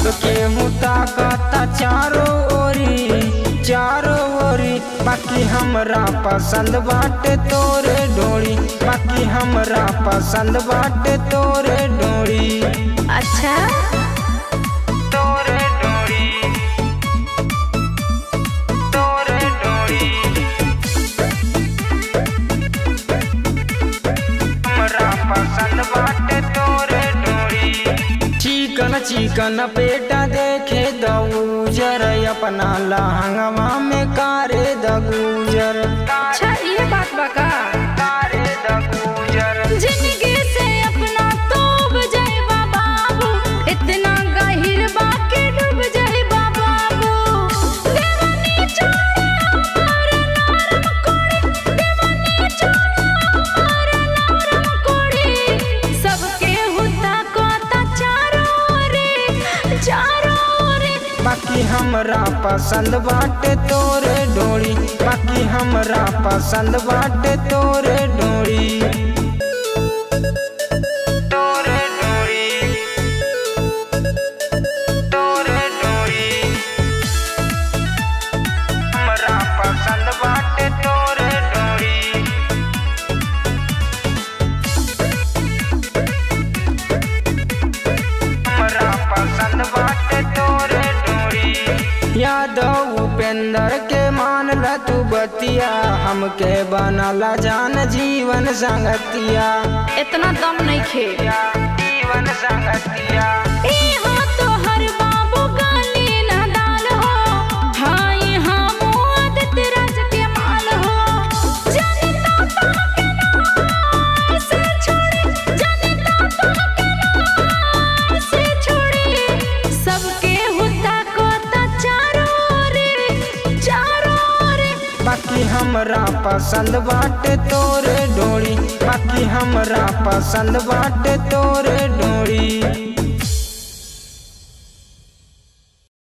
सबके मुता कहता चारों ओरी चारों ओरी बाकी हमरा पसंद बाटे तोरे डोरी बाकी हमरा पसंद बाटे तोरे डोरी अच्छा तोरे डोरी तोरे डोरी हमरा पसंद बाटे तोरे डोरी चिकन चिकन पेटा देखे दऊजर अपना लहंगवा में कारे दगूजर अच्छा ये बात बका कारे दगूजर जिंदगी से अपना तोब जाइबा बाबू इतना गहिर बाके डूब जाइबा बाबू देवानी चोरे हमार नरम कोड़ी देवानी चोरे हमार नरम कोड़ी सबके हुता कोता चारों रे चारों रे बाकी हमरा पसंद बाटे तोरे डोरी बाकी हमरा पसंद बाटे तोरे डोरी तोरे डोरी तोरे डोरी हमरा पसंद बाटे तोरे डोरी हमरा पसंद बाटे तोरे डोरी यादव उपेंद्र के मान ल तू बतिया हमके बनला जान जीवन संगतिया इतना दम नहीं खे जीवन संगतिया ए हो तो हर बाबू गाली ना दाल हो हाय हम आदत राज के माल हो जाने ताता के नाम से छोड़े जाने ताता के नाम से छोड़े सबके हुता कोता चारों रे चारों रे बाकी हमरा पसंद बाटे तोरे डोरी बाकी हमरा पसंद बाटे तोरे डोरी